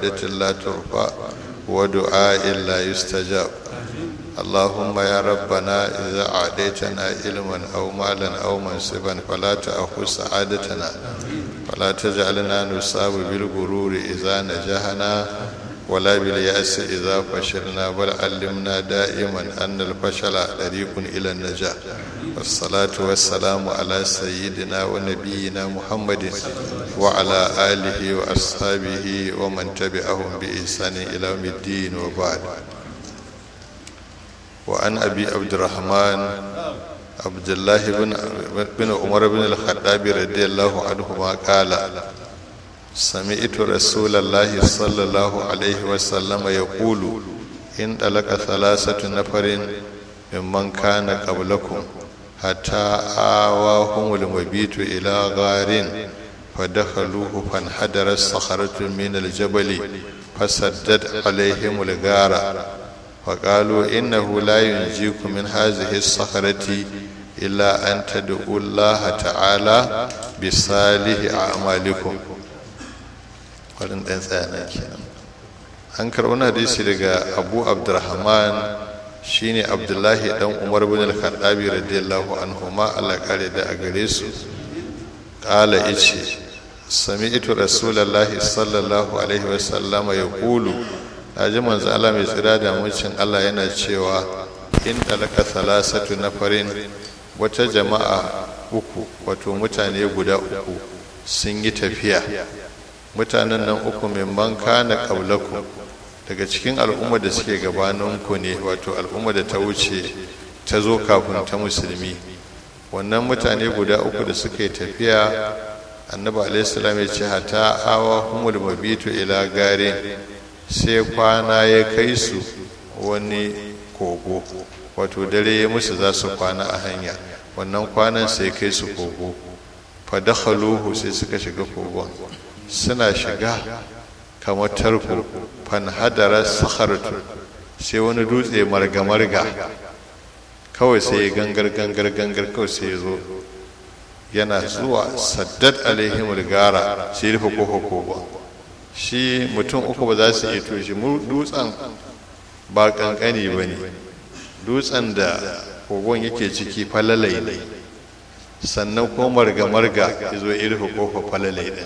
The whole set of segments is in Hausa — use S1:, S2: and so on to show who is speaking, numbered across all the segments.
S1: عبادة لا ترفع ودعاء لا يستجاب اللهم يا ربنا إذا أعديتنا علما أو مالا أو منصبا فلا تأخذ سعادتنا فلا تجعلنا نصاب بالغرور إذا نجحنا ولا باليأس إذا فشلنا بل علمنا دائما أن الفشل طريق إلى النجاح والصلاة والسلام على سيدنا ونبينا محمد وعلى آله وأصحابه ومن تبعهم بإحسان إلى يوم الدين وبعد وعن أبي عبد الرحمن عبد الله بن بن عمر بن الخطاب رضي الله عنهما قال سمعت رسول الله صلى الله عليه وسلم يقول إن طلق ثلاثة نفر ممن كان قبلكم حتى آواهم المبيت إلى غار فدخلوه فانحدر الصخرة من الجبل فسدت عليهم الغار فقالوا إنه لا ينجيكم من هذه الصخرة إلا أن تدعوا الله تعالى بصالح أعمالكم farin ɗan tsayana kenan an karɓi na hadisi daga abu abdurrahman shine abdullahi dan umar bin al-khattabi radiyallahu anhu ma Allah kare da a gare su qala ice sami'tu rasulullahi sallallahu alaihi wa sallam yaqulu naji manzo Allah mai tsira da mucin Allah yana cewa in talaka salasatu nafarin wata jama'a uku wato mutane guda uku sun yi tafiya mutanen nan uku memman kana ƙaulaku daga cikin al'umma da suke gabaninku ne wato al'umma da ta wuce ta zo kafin ta musulmi wannan mutane guda uku da suka yi tafiya annabi alaihissalam ya ce hata awa humul mabitu ila gare sai kwana ya kai su wani kogo wato dare ya musu za su kwana a hanya wannan kwanan sai kai su kogo fa dakhaluhu sai suka shiga kogon suna shiga kamar tarko fanhadara sakharatu sai wani dutse marga-marga kawai sai ya gangar gangar gangar kawai sai ya zo yana zuwa saddad alaihim gara sai rufe kofa kofa shi mutum uku ba za su iya toshe mu dutsen ba kankani ba ne dutsen da kogon yake ciki falalai ne sannan ko marga-marga ya zo ya rufe kofa falalai ɗin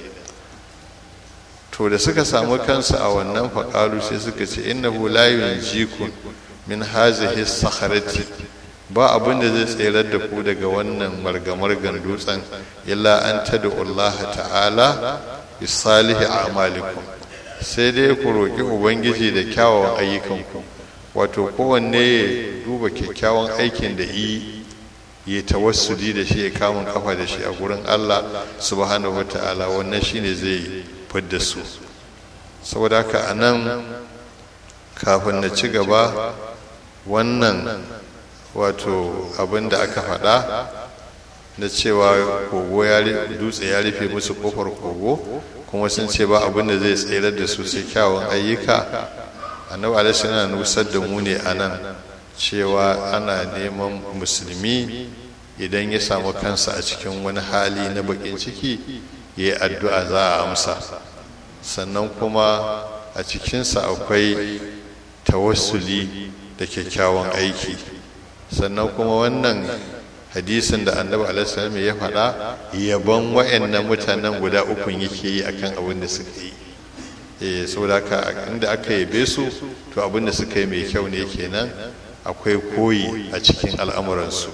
S1: to da suka samu kansu a wannan faƙalu sai suka ce innahu la yunjikum min hazihi sakharati ba abin da zai tserar da ku daga wannan margamargan dutsen illa an tad'u Allah ta'ala bi salihi a'malikum sai dai ku roki ubangiji da kyawawan ayyukanku wato kowanne ya duba kyakkyawan aikin da yi ya tawassuli da shi ya kamun kafa da shi a gurin Allah subhanahu wa ta'ala wannan shine zai fidda su saboda haka a nan kafin na ci gaba wannan wato abin da aka faɗa na cewa kogo ya dutse ya rufe musu kofar kogo kuma sun ce ba abin da zai tsere da su sai kyawun ayyuka annabi alaihi yana nusar da mu ne a nan cewa ana neman musulmi idan ya samu kansa a cikin wani hali na bakin ciki ya yi addu'a za a amsa sannan kuma a cikinsa akwai tawassuli da kyakkyawan aiki sannan kuma wannan hadisin da annabi alaihi ya faɗa yaban wa'annan mutanen guda uku yake yi akan abin da suka yi eh saboda haka inda aka yabe su to abin da suka yi mai kyau ne kenan akwai koyi a cikin al'amuransu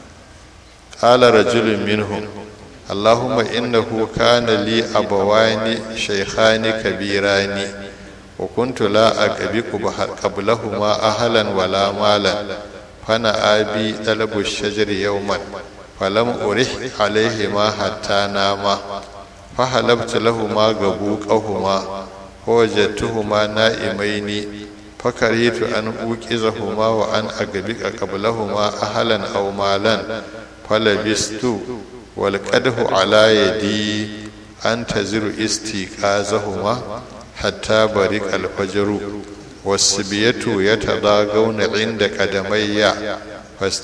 S1: qala rajulun minhum اللهم إنه كان لي أبوان شيخان كبيران وكنت لا أقبك قبلهما أهلا ولا مالا فأنا أبي طلب الشجر يوما فلم أرح عليهما حتى ناما فحلبت لهما قبوقهما ووجدتهما نائمين فكرهت أن أوكزهما وأن أقبك قبلهما أهلا أو مالا فلبست والقده على يدي أنتظر استيقاظهما حتى برق الفجر والسبية يتضاغون عند قدمي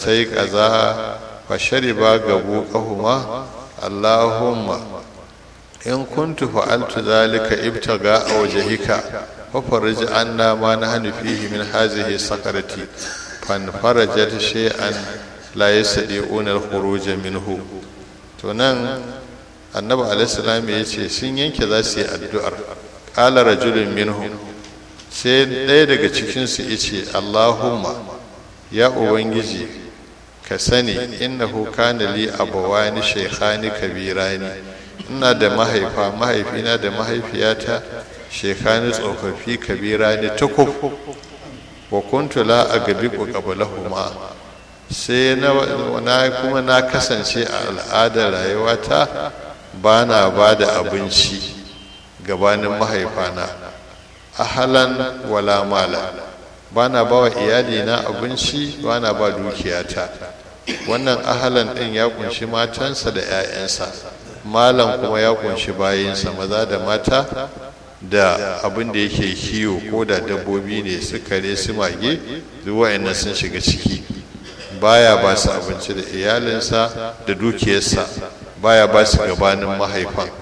S1: فاستيقظا فشربا قبوقهما اللهم in kuntu fa'altu zalika ibtaga a wajhika fa farij anna ma nahnu fihi min hazihi sakarati fan farajat shay'an la yastadi'una al-khuruj minhu to nan annabi alaihi salam ya ce sun yanke za su yi addu'ar qala rajulun minhum sai ɗaya daga cikin su yace allahumma ya ubangiji ka sani innahu kana li abawani shaykhani kabirani ina da mahaifa mahaifina da mahaifiyata shekani tsofaffi kabirani tukuf wa kuntu la agbiqu qablahuma sai na kuma na kasance a al'adar rayuwata ba na ba da abinci gabanin mahaifana ahalan wala mala ba na ba wa iyalina abinci ba na ba dukiyata wannan ahalan ɗin ya kunshi matansa da 'ya'yansa malam kuma ya kunshi bayinsa maza da mata da abin da yake kiwo ko da dabbobi ne su kare su mage zuwa yana sun shiga ciki baya ba su abinci da iyalinsa da dukiyarsa baya ba su gabanin mahaifan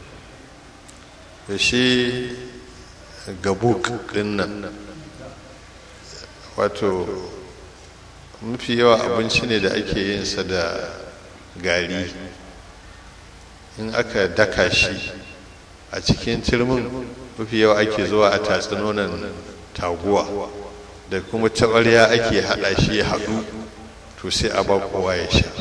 S1: da shi gabuk dinnan wato mafi yawa abinci ne da ake yinsa da gari in aka daka shi a cikin turmin mafi yawa ake zuwa a tatsinonan taguwa da kuma taɓarya ake haɗa shi ya haɗu to sai a ba kowa ya sha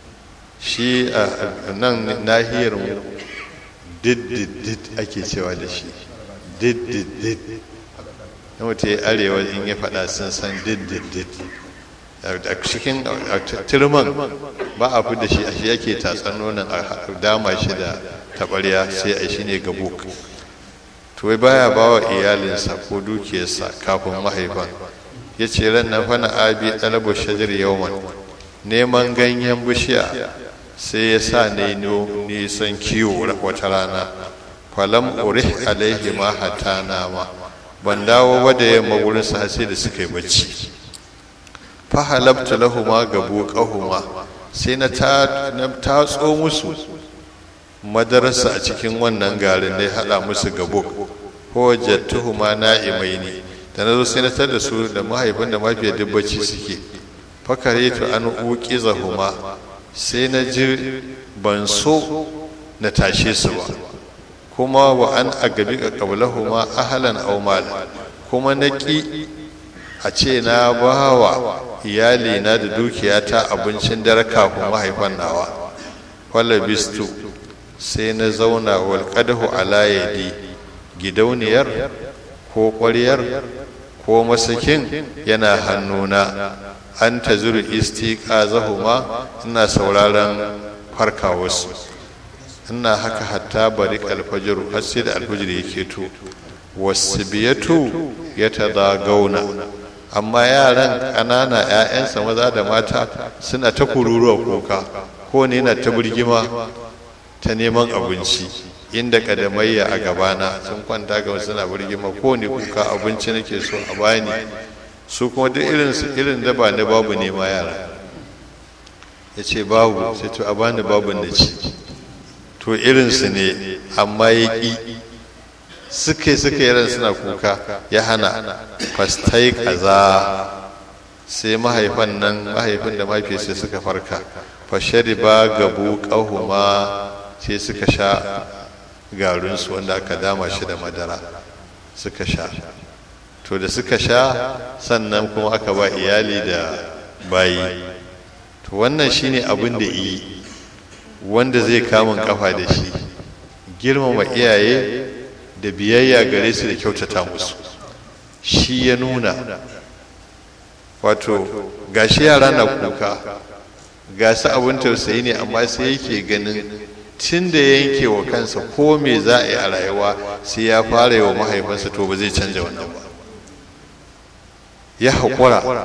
S1: shi a nan nahiyar mu diddidid ake cewa da shi diddidid na mutu ya arewa in ya faɗa sun san diddidid a cikin turman ba a fi da shi a shi yake tatsan nonon a dama shi da taɓarya sai a shi ne gabuk to wai baya ba wa iyalinsa ko dukiyarsa kafin mahaifan ya ce ran na fana abi ɗalabu shajar yawman neman ganyen bishiya sai ya sa ne nisan kiwo wata rana falam urih alaihi ma hata nama ban dawo ba da yamma wurin sa sai da suka yi bacci fa halabtu lahuma gabu qahuma sai na tatso musu madarasa a cikin wannan garin da ya hada musu gabo ko jattuhuma na'imaini da na zo sai na tar da su da mahaifin da mafiyar dubbaci suke fakare to an uqizahuma sai na ji ban so na tashe su ba kuma wa an agabi qablahuma ahlan aw mal kuma na ki a ce na bawa iyali na da dukiyata abincin dare kafin mahaifan nawa wala bistu sai na zauna wal qadahu ala yadi gidauniyar ko ƙwaryar ko masakin yana hannuna an ta zuru istiqazahuma ina sauraron farkawarsu ina haka hatta bari alfajiru har sai da alfajir yake to wasu biyatu ya gauna amma yaran ƙanana 'ya'yansa maza da mata suna ta kururuwa kuka ko ne na ta birgima ta neman abinci inda kadamayya a gabana sun kwanta ga suna birgima ko ne kuka abinci nake so a bani su kuma duk irin su irin da ba na babu ne ma yara ya ce babu sai to a bani babu na ci to irinsu ne amma ya ƙi suke suke yaran suna kuka ya hana fastai kaza sai mahaifan nan mahaifin da mafi sai suka farka fashari ba gabu ƙahuma sai suka sha garinsu wanda aka dama shi da madara suka sha to da suka sha sannan kuma aka ba iyali da bayi to wannan shine abin da yi wanda zai kamun kafa da shi girmama iyaye da biyayya gare su da kyautata musu shi ya nuna wato gashi yara na kuka ga su abin tausayi ne amma sai yake ganin tun da yanke wa kansa ko me za a yi a rayuwa sai ya fara yi wa mahaifinsa to ba zai canja wannan ba ya haƙura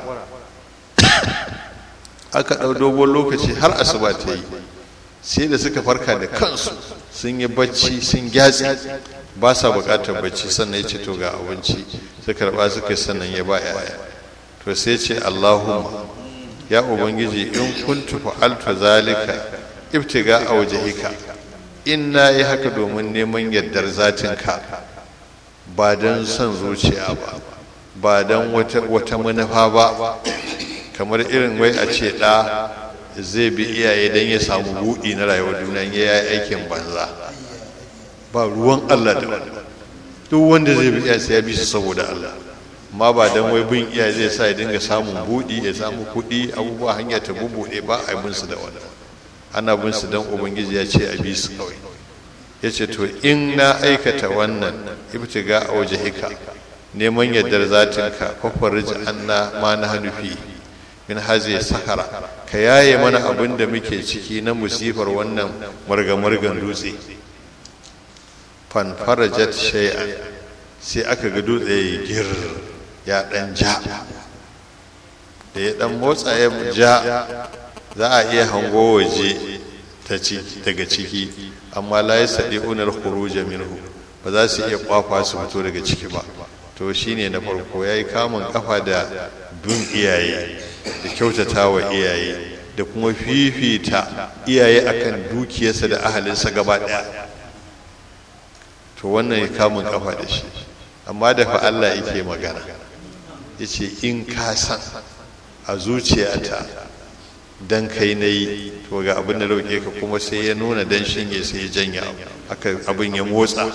S1: aka ɗau dogon lokaci har asuba ta yi sai da suka farka da kansu sun yi bacci sun gyatsi ba sa buƙatar bacci sannan ya ce to ga abinci su karɓa suka sannan ya ba yaya to sai ce allahumma ya ubangiji in kuntu fa'altu zalika ibtiga a wajhika in na yi haka domin neman yardar zatinka ba don son zuciya ba ba don wata manufa ba kamar irin wai a ce ɗa zai bi iyaye don ya samu buɗi na rayuwar duniya ya yi aikin banza ba ruwan allah da wani duk wanda zai bi iyaye sai ya bi su saboda allah amma ba don wai bin iyaye zai sa ya dinga samun buɗi ya samu kuɗi abubuwa hanya ta bubuɗe ba a bin su da wani ana bin su don ubangiji ya ce a bi su kawai ya ce to in na aikata wannan ibtiga a waje hika neman yardar zatinka fafarij anna ma na hanufi min haze sakara ka yaye mana abin da muke ciki na musifar wannan margamargan dutse fanfarajat shay'an sai aka ga dutse ya gir ya dan ja da ya dan motsa ya ja za a iya hango waje daga ciki amma la ya saɗi unar khuruja minhu ba za su iya kwafa su fito daga ciki ba to shine na farko ya yi kamun kafa da bin iyaye da kyautata wa iyaye da kuma fifita iyaye akan dukiyarsa da ahalinsa gaba ɗaya to wannan ya kamun kafa da shi amma da fa Allah yake magana ya ce in ka san a zuciyata dan kai na yi to ga abin da roƙe ka kuma sai ya nuna dan shinge sai ya janya aka abin ya motsa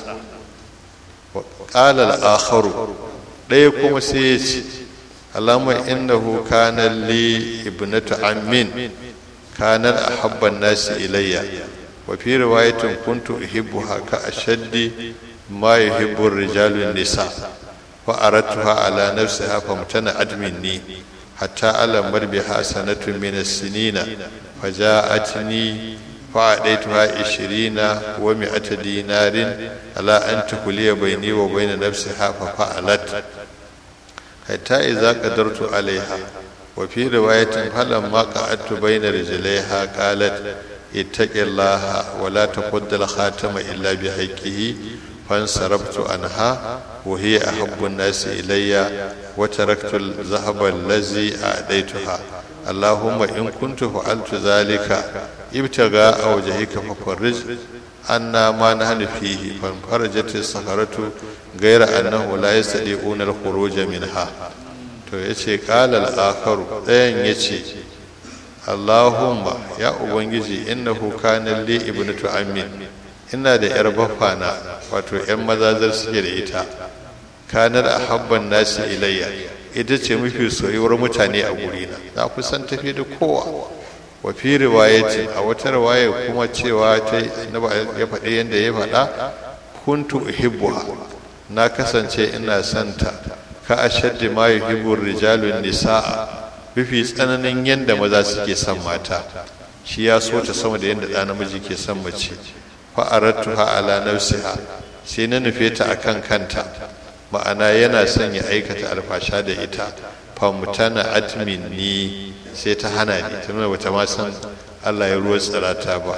S1: qala al-akharu ɗaya kuma sai ya ce alama innahu kana li ibnatu ammin kana ahabba an-nasi ilayya wa fi riwayatin kuntu uhibbuha ka ashaddi ma yuhibbu ar-rijalu nisa fa aradtuha ala nafsiha famtana'at minni حتى ألمت بها سنة من السنين فجاءتني فأعطيتها عشرين ومائة دينار على أن تخلي بيني وبين نفسها ففعلت حتى إذا قدرت عليها وفي رواية فلما قعدت بين رجليها قالت اتق الله ولا تقد الخاتم إلا بحقه فانصرفت عنها وهي أحب الناس إلي وتركت الذهب الذي أعطيتها اللهم إن كنت فعلت ذلك ابتغاء وجهك ففرج أنا ما نحن فيه فانفرجت الصخرة غير أنه لا يستطيعون الخروج منها to ya ce ƙalal akaru ɗayan ya ce allahumma ya ubangiji innahu kana li ibnatu amin ina da yar bafana wato yan mazazar suke da ita kanar a habban nasi ilayya ita ce mafi soyuwar mutane a gurina na kusan tafi da kowa wa fi riwayatin a wata riwaya kuma cewa ta ya faɗi yadda ya faɗa kuntu uhibbuha na kasance ina santa ka ashaddi ma yuhibbu rijalun nisaa mafi tsananin yadda maza suke son mata shi ya so ta sama da yadda ɗa namiji ke son mace fa'arattuha ala nafsiha sai na nufe ta akan kanta ma'ana yana son ya aikata alfasha da ita famutana admin ni sai ta hana ni ta nuna bata ma san Allah ya ruwa tsirata ba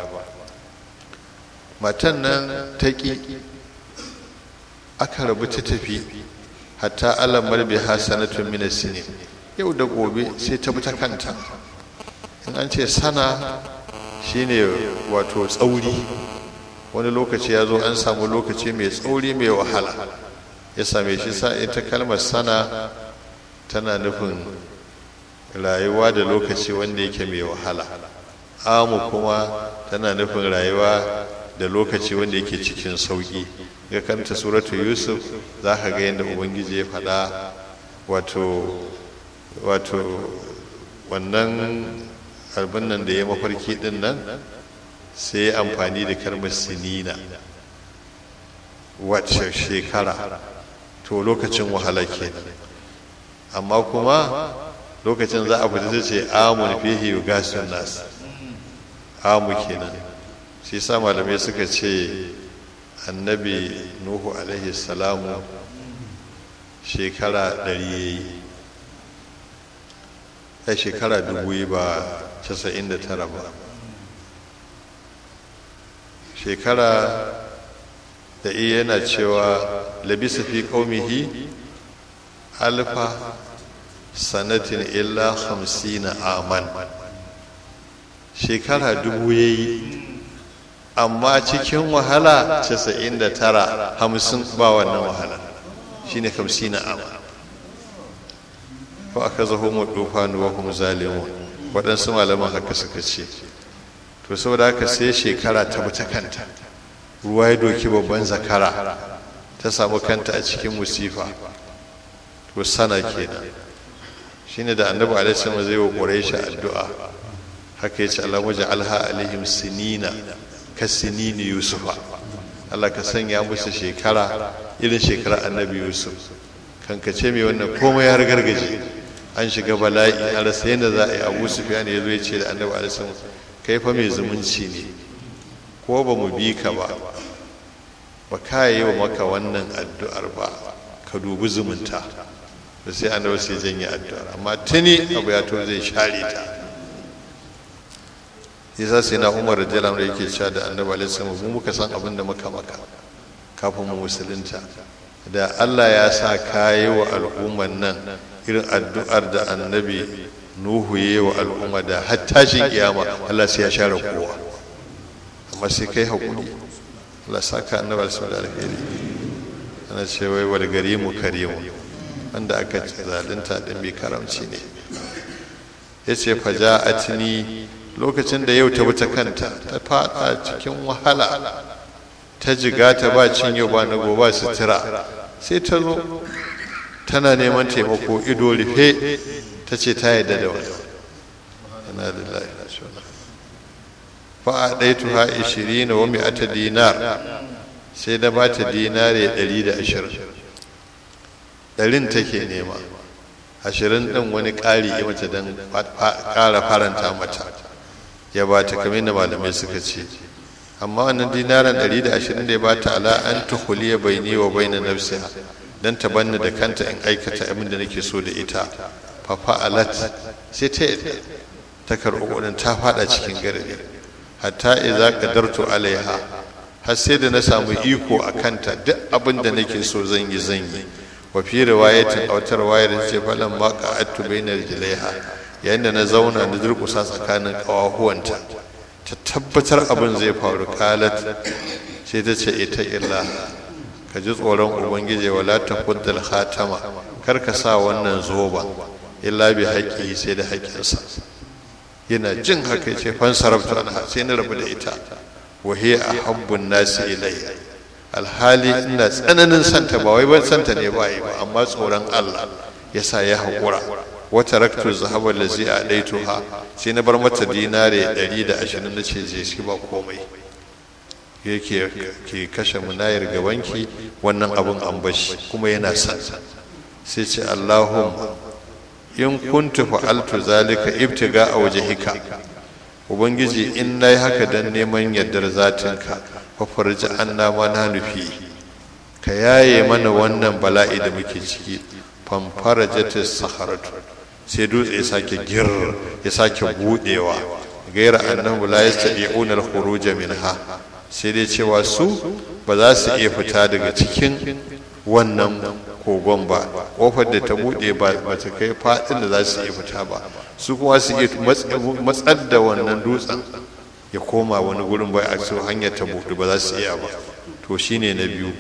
S1: matan nan ta ƙi aka rabu ta tafi hatta alamar bi hasanatun min sinin yau da gobe sai ta bi ta kanta in an ce sana shine wato tsauri wani lokaci ya zo an samu lokaci mai tsauri mai wahala ya same shi sa ita kalmar sana tana nufin rayuwa da lokaci wanda yake mai wahala amu kuma tana nufin rayuwa da lokaci wanda yake cikin sauki ga kanta suratu yusuf za ka ga yadda ubangiji ya faɗa wato wato wannan abin nan da ya mafarki din nan sai amfani da kalmar sinina wacce shekara to lokacin wahala kenan amma kuma lokacin za a fita ta ce amun fihi yugasun nas amu kenan shi sa malamai suka ce annabi nuhu alaihi salamu shekara ɗari ya yi ya shekara dubu ba casa'in da tara ba shekara da iya yana cewa labisa fi qaumihi alfa sanatin illa hamsina aman shekara dubu ya yi amma cikin wahala 99 hamsin ba wannan wahala shine kamsina ama ko aka zaho mu dufanu wa hum zalimun waɗansu malaman haka suka ce to saboda haka sai shekara ta ta kanta ruwa ya doki babban zakara ta samu kanta a cikin musifa to sana kenan shine da annabi alaihi salam zai wa quraishi addu'a haka yace Allah waje alha alaihim sinina ka sinini yusufa Allah ka sanya musu shekara irin shekara annabi yusuf kan ka ce mai wannan komai har gargaje an shiga bala'i a rasa yadda za a yi abu sufyan ya zo ya ce da annabi alaihi salam kai fa mai zumunci ne ko ba mu bi ka ba ba ka yi wa maka wannan addu'ar ba ka dubi zumunta da sai annabi sai janye addu'ar amma tuni abu ya to zai share ta yasa sai na umar radiyallahu anhu yake cewa da annabi alaihi salam mu muka san abin da muka maka kafin mu musulunta da Allah ya sa kayi wa al'umman nan irin addu'ar da annabi nuhu ya yi wa al'umma da hattashin kiyama Allah sai ya share kowa amma sai kai haƙuri Allah saka annabi alaihi da alheri ana ce wai wal garimu karimu wanda aka zalunta din mai karamci ne yace faja'atni lokacin da yau ta wuta kanta ta fada cikin wahala ta jiga ta ba cin yau ba na gobe sutura sai ta zo tana neman taimako ido rufe ta ce ta yadda da wani ana da lafiya fa a ɗaitu ha ishirin wa mi'ata dinar sai da ba ta dinare ɗari da ashirin ɗarin take nema ashirin ɗin wani ƙari ya mata don ƙara faranta mata ya ba ta kamar da malamai suka ce amma wannan dinaran ɗari da ashirin da ya ba ta ala an tuhuliya bai ni wa bai na nafsiha don ta banni da kanta in aikata abin da nake so da ita fafa alat sai ta yadda ta karɓi kuɗin ta faɗa cikin garbi hatta iza qadartu alaiha har sai da na samu iko a kanta duk abin da nake so zan yi zan yi wa fi riwayatin a wata riwayar ce falan ma qa'attu bainar jilaiha yayin da na zauna na durƙusa tsakanin ƙawahuwanta ta tabbatar abin zai faru kalat sai ta ce ita illa ka ji tsoron ubangiji wala ta kuddal khatama kar ka sa wannan zoba illa bi haƙƙi sai da haƙƙinsa yana jin haka ce fan sarabta anha sai na rabu da ita wa hiya ahabbun nasi ilai alhali ina tsananin santa ba wai ban santa ne ba yi ba amma tsoron Allah yasa ya haƙura wata raktu zahaba lazi a daituha sai na bar mata dinare 120 na ce je shi ba komai yake ke kashe munayar gabanki wannan abun an bashi kuma yana son sai ce Allahumma in kuntu fa'altu zalika ibtiga a wajhika ubangiji in nayi haka dan neman yardar zatinka fa farji anna ma na nufi ka yaye mana wannan bala'i da muke ciki famfarajatis saharatu sai dutse ya sake gir ya sake budewa gaira annahu la yastati'una al-khuruj minha sai dai cewa su ba za su iya fita daga cikin wannan kogon ba kofar da ta bude ba ta kai fadin da za su iya fita ba su kuma su iya matsar da wannan dutsen ya koma wani gurin bai a su hanyar ta bude ba za su iya ba to shine na biyu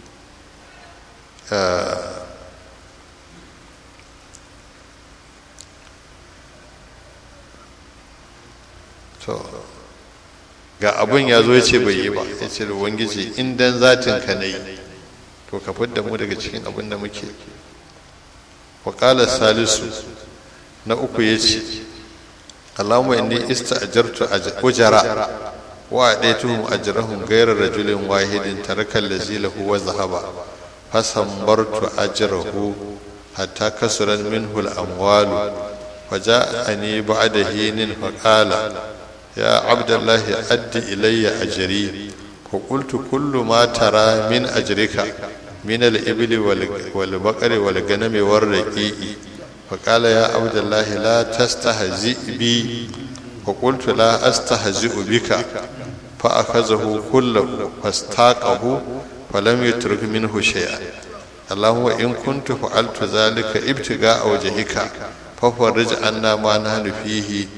S1: to ga abin ya zo ya ce bai yi ba ya ce da wangiji in dan zatin ka na yi to ka fidda mu daga cikin abin da muke waƙalar salisu na uku ya ce allahumma inni ista'jartu ujara wa adaituhum ajrahum ghayra rajulin wahidin taraka allazi lahu wa zahaba fasambartu ajrahu hatta kasuran minhu al-amwalu فجاءني بعد حين فقال يا عبد الله أد إلي أجري فقلت كل ما ترى من أجرك من الإبل والبقر والغنم والرقيق فقال يا عبد الله لا تستهزئ بي فقلت لا أستهزئ بك فأخذه كله فاستاقه فلم يترك منه شيئا اللهم إن كنت فعلت ذلك ابتغاء وجهك ففرج عنا ما نحن فيه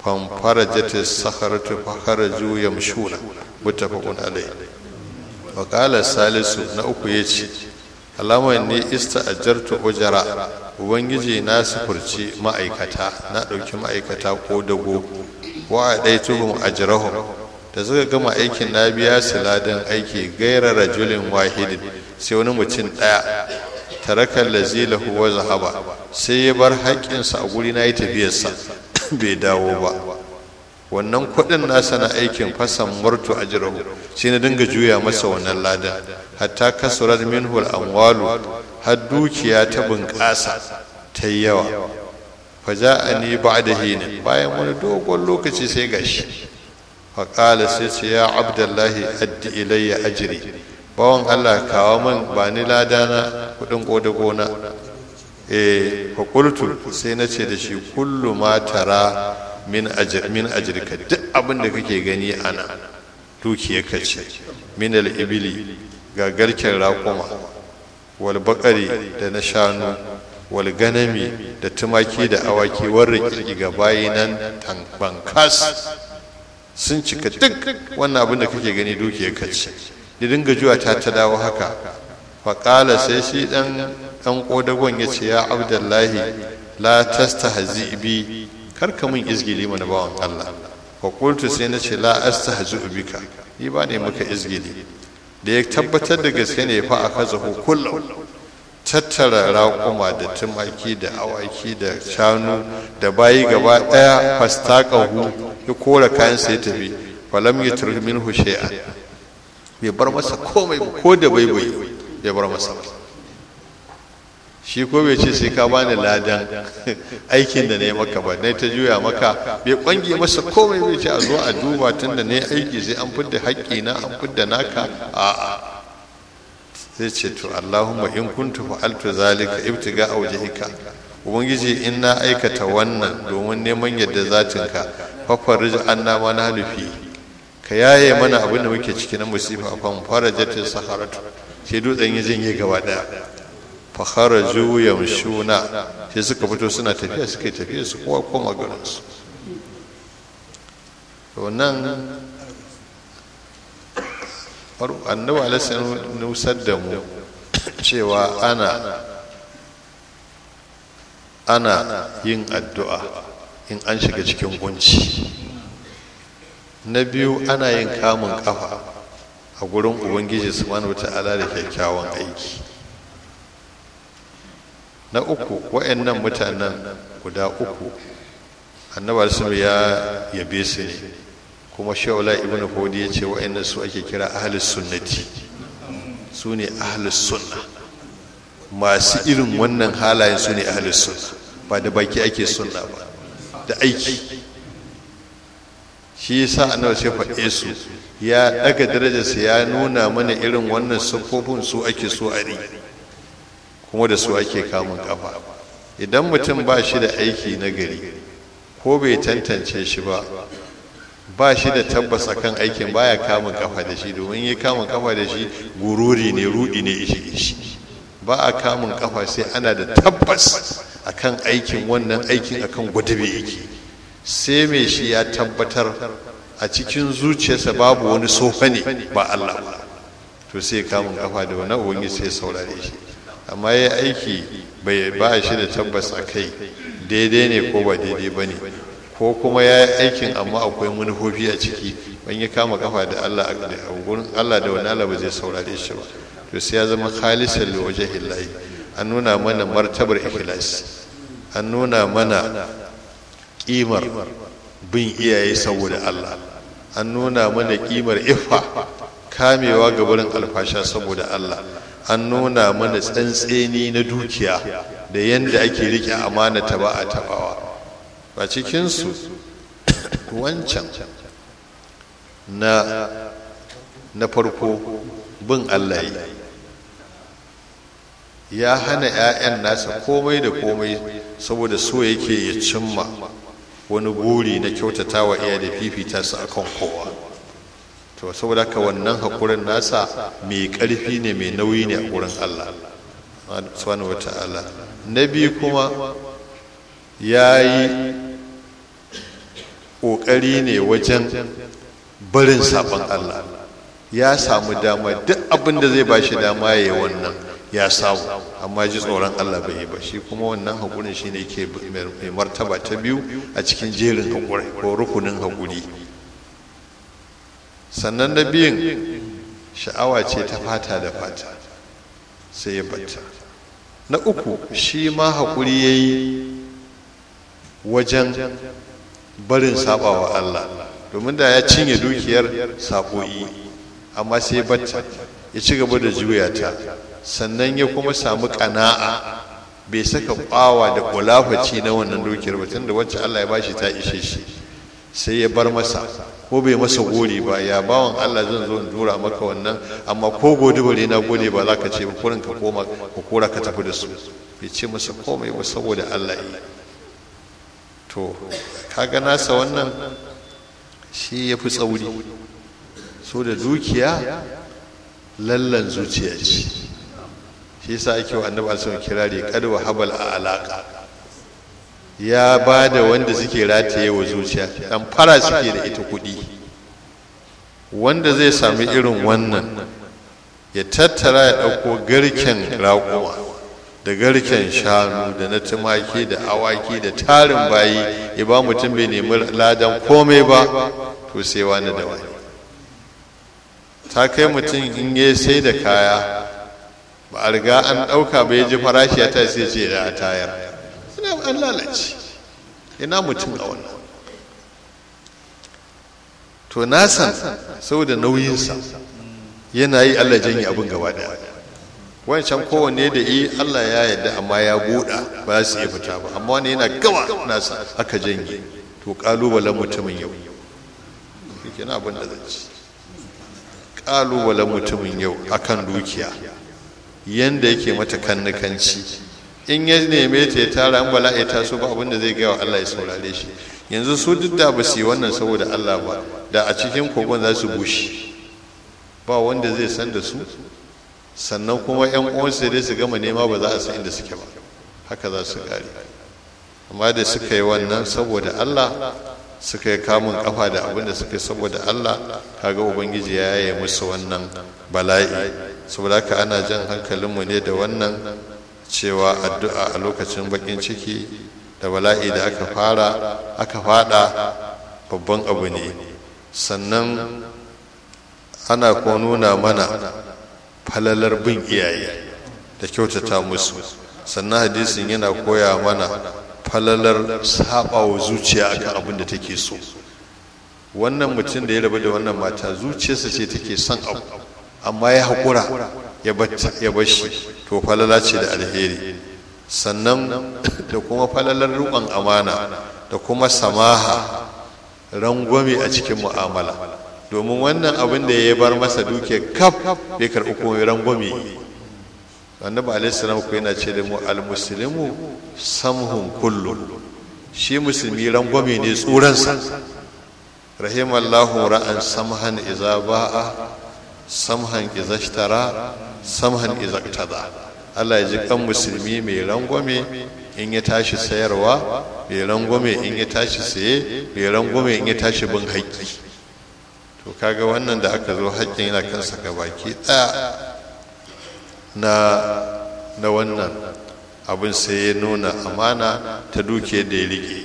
S1: فانفرجت الصخرة فخرجوا يمشون متفق عليه وقال الثالث نأكو يجي alama ne ista'ajartu ujara ubangiji na sufurci ma'aikata na ɗauki ma'aikata ko dago wa a ɗai tuhum ajrahum da suka gama aikin na biya su ladan aiki gaira rajulin wahidin sai wani mutum ɗaya tarakan lazilahu wa zahaba sai ya bar haƙƙinsa a guri na yi tafiyarsa bai dawo ba wannan kuɗin nasa na aikin fasan murtu a jirahu sai na dinga juya masa wannan ladan hatta kasurar minhul amwalu har dukiya ta bunƙasa ta yi yawa faja a ni ba da hinin bayan wani dogon lokaci sai gashi faƙala sai ce ya abdullahi addi ilayya ajiri bawan allah kawo min ba ni ladana kuɗin ƙodagona eh faƙultu sai na ce da shi kullu ma tara min ajirka duk abin da kake gani ana dukiyarka ce min al-ibili ga garken raƙuma wal baƙari da na shanu wal ganami da tumaki da awaki warra kirki ga bayinan bankas sun cika duk wannan abin da kake gani dukiyarka ce da dinga juwa ta ta dawo haka faƙala sai shi ɗan ɗan ƙodagon ya ce ya abdullahi la tastahzi bi karka min izgili mana bawan Allah fa qultu sai na ce la astahzu bika ni ba ne maka izgili da ya tabbatar da gaske ne fa aka zahu kullu tattara raƙuma da tumaki da awaki da shanu da bayi gaba ɗaya fastaqahu ya kora kayan sai tafi falam yatruk minhu shay'an bai bar masa komai ko da bai bai bai bar masa shi ko bai ce sai ka bani ladan aikin da na yi maka ba na ta juya maka bai kwange masa komai bai ce a zo a duba tun da na yi aiki sai an fidda haƙƙi na an fidda naka a'a zai ce to allahumma in kuntu fa'altu zalika ibtiga awjhika ubangiji in na aikata wannan domin neman yadda zatinka fafarij anna ma na nufi ka yaye mana abin da muke ciki na musifa fa farajatin saharatu sai dutsen ya janye gaba daya fakharaju yamshuna sai suka fito suna tafiya suka tafiya su kowa koma garinsu to nan annabi alaihi nusar da mu cewa ana ana yin addu'a in an shiga cikin kunci na biyu ana yin kamun kafa a gurin ubangiji subhanahu wata'ala da kyakkyawan aiki na uku wa'annan mutanen guda uku annabar sun ya yabe su ne kuma shaula ibn hudi ya ce wa'annan su ake kira ahlus sunnati su ne ahlus sunna masu irin wannan halayen su ne ahlus sunna ba da baki ake sunna ba da aiki shi yasa annabi sai faɗe su ya daga darajarsa ya nuna mana irin wannan siffofin su ake so a riƙe kuma da su ake kamun kafa idan mutum ba shi da aiki na gari ko bai tantance shi ba ba shi da tabbas akan aikin baya kamun kafa da shi domin yi kamun kafa da shi gururi ne rudi ne ishi ishi ba a kamun kafa sai ana da tabbas akan aikin wannan aikin akan gwadabe yake sai mai shi ya tabbatar a cikin zuciyarsa babu wani sofa ne ba Allah ba to sai kamun kafa da wani ubangi sai saurare shi amma ya aiki bai ba shi da tabbas a kai daidai ne ko ba daidai ba ne ko kuma ya yi aikin amma akwai manufofi a ciki ban ya kama kafa da Allah a gurin Allah da wani Allah ba zai saurare shi ba to sai ya zama khalisan li wajhillahi an nuna mana martabar ikhlas an nuna mana kimar bin iyaye saboda Allah an nuna mana kimar iffa kamewa ga barin alfasha saboda Allah an nuna mana tsantseni na dukiya da yadda ake rike amana ta ba a tabawa ba cikinsu wancan na na farko bin Allah ya hana 'ya'yan nasa komai da komai saboda so yake ya cimma wani buri na kyautata wa iya da fifita su akan kowa to saboda haka wannan haƙurin nasa mai ƙarfi ne mai nauyi ne a gurin Allah subhanahu wata'ala na biyu kuma ya yi ƙoƙari ne wajen barin sabon Allah ya samu dama duk abin da zai ba shi dama ya yi wannan ya samu amma ji tsoron Allah bai yi ba shi kuma wannan haƙurin shi ne ke mai martaba ta biyu a cikin jerin haƙuri ko rukunin haƙuri sannan na biyun sha'awa ce ta fata da fata sai ya batta na uku shi ma haƙuri ya yi wajen barin saɓawa Allah domin da ya cinye dukiyar saɓo'i amma sai ya batta ya ci gaba da juya ta sannan ya kuma samu ƙana'a bai saka ƙwawa da ƙulafaci na wannan dukiyar ba tunda wacce Allah ya bashi ta ishe shi sai ya bar masa ko bai masa gori ba ya bawan Allah zan zo in dura maka wannan amma ko gode bare na gode ba za ka ce ba kurin ka koma ka kora ka tafi da su bai ce masa komai ba saboda Allah yi to kaga nasa wannan shi ya fi tsauri so da dukiya lallan zuciya ce shi yasa ake wa annabi alaihi kirari kad wa habal a alaka ya ba da wanda suke rataye wa zuciya dan fara suke da ita kuɗi wanda zai sami irin wannan ya tattara ya ɗauko garken raƙuma da garken shanu da na tumaki da awaki da tarin bayi ya ba mutum bai nemi ladan komai ba to sai wani da wani ta kai mutum in ya sai da kaya ba a riga an ɗauka bai ji farashi ya ta sai ce da a tayar ina an lalace ina mutum a wannan to na san saboda nauyinsa yana yi allah janye abin gaba daya wancan kowanne da yi allah ya yarda amma ya buɗa ba su iya fita ba amma wani yana gaba nasa aka janye to ƙalubalen mutumin yau yake na abin da zai ci ƙalubalen mutumin yau akan dukiya yanda yake mata kannikanci in ya neme ta ya tara an bala'i ta so ba abin da zai gaya wa Allah ya saurare shi yanzu su duk da ba su yi wannan saboda Allah ba da a cikin kogon za su bushe ba wanda zai san da su sannan kuma yan uwansu dai su gama nema ba za a san inda suke ba haka za su kare amma da suka yi wannan saboda Allah suka yi kamun kafa da abin da suka yi saboda Allah kaga ubangiji ya yaye musu wannan bala'i saboda haka ana jan hankalinmu ne da wannan cewa addu'a a lokacin bakin ciki da bala'i da aka fara aka fada babban abu ne sannan ana ko nuna mana falalar bin iyaye da kyautata musu sannan hadisin yana koya mana falalar sabawa zuciya akan abin da take so wannan mutum da ya rabu da wannan mata zuciyarsa ce take son abu amma ya haƙura ya bashi to falala ce da alheri sannan da kuma falalar riƙon amana da kuma samaha rangwame a cikin mu'amala domin wannan abin da ya bar masa duke kaf bai karɓi kuma rangwame annabi alaihi salam ko yana ce da mu almuslimu samhun kullu shi musulmi rangwame ne tsuransa rahimallahu ra'an samhan iza ba'a samhan iza ishtara samhan iza tada Allah ya ji kan musulmi mai rangwame in ya tashi sayarwa mai rangwame in ya tashi saye mai rangwame in ya tashi bin haƙƙi to kaga wannan da aka zo haƙƙin yana kansa ga baki ɗaya na na wannan abin sai ya nuna amana ta duke da ya rike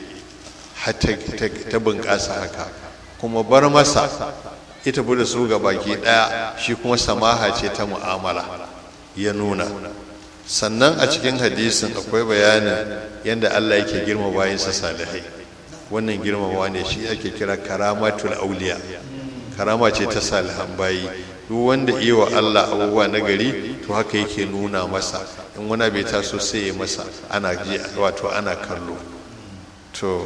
S1: ta bunƙasa haka kuma bar masa ita bude su ga baki ɗaya shi kuma samaha ce ta mu'amala ya nuna sannan a cikin hadisin akwai bayanin yadda Allah yake girma bayansa salihai wannan girmamawa ne shi ake kira karamatul auliya karama ce ta salihan bayi duk wanda iya wa Allah abubuwa na gari to haka yake nuna masa in wani bai taso sai ya masa ana ji wato ana kallo to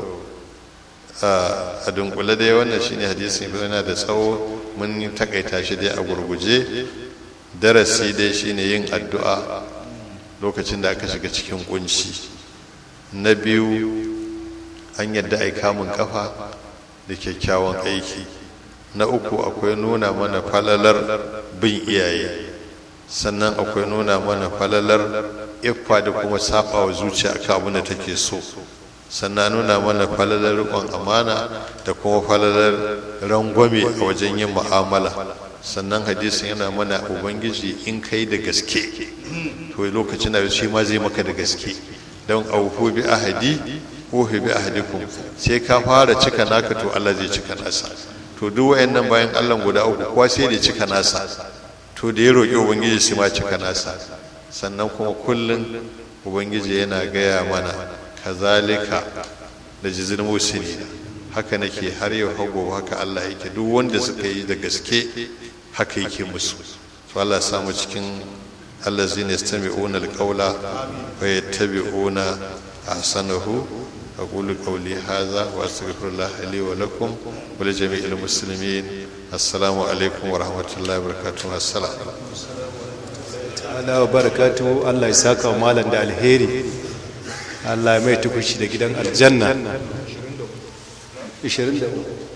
S1: a dunkule dai wannan shine hadisin yana da tsawo mun takaita shi dai a gurguje darasi dai shine yin addu'a lokacin da aka shiga cikin kunci na biyu an yadda ai kamun kafa da kyakkyawan aiki na uku akwai nuna mana falalar bin iyaye sannan akwai nuna mana falalar iffa da kuma saba wa zuciya akan abin da take so sannan nuna mana falalar riƙon amana da kuma falalar rangwame a wajen yin mu'amala sannan hadisin yana mana ubangiji in kai da gaske to lokacin da shi ma zai maka da gaske don auku bi ahadi uhi bi ahadikum sai ka fara cika naka to Allah zai cika nasa to duk wayannan bayan Allah guda uku kowa sai da cika nasa to da ya roƙi ubangiji sai ma cika nasa sannan kuma kullun ubangiji yana gaya mana kazalika da jizil musini haka nake har yau hago haka Allah yake duk wanda suka yi da gaske haka yake musu to Allah ya samu cikin allazina yastami'una alqawla wa yattabi'una ahsanahu أقول قولي هذا وأستغفر الله لي ولكم ولجميع المسلمين السلام عليكم ورحمة الله وبركاته السلام
S2: ta'ala wa barakatu Allah ya saka wa malam da alheri Allah ya mai tukushi da gidan aljanna 23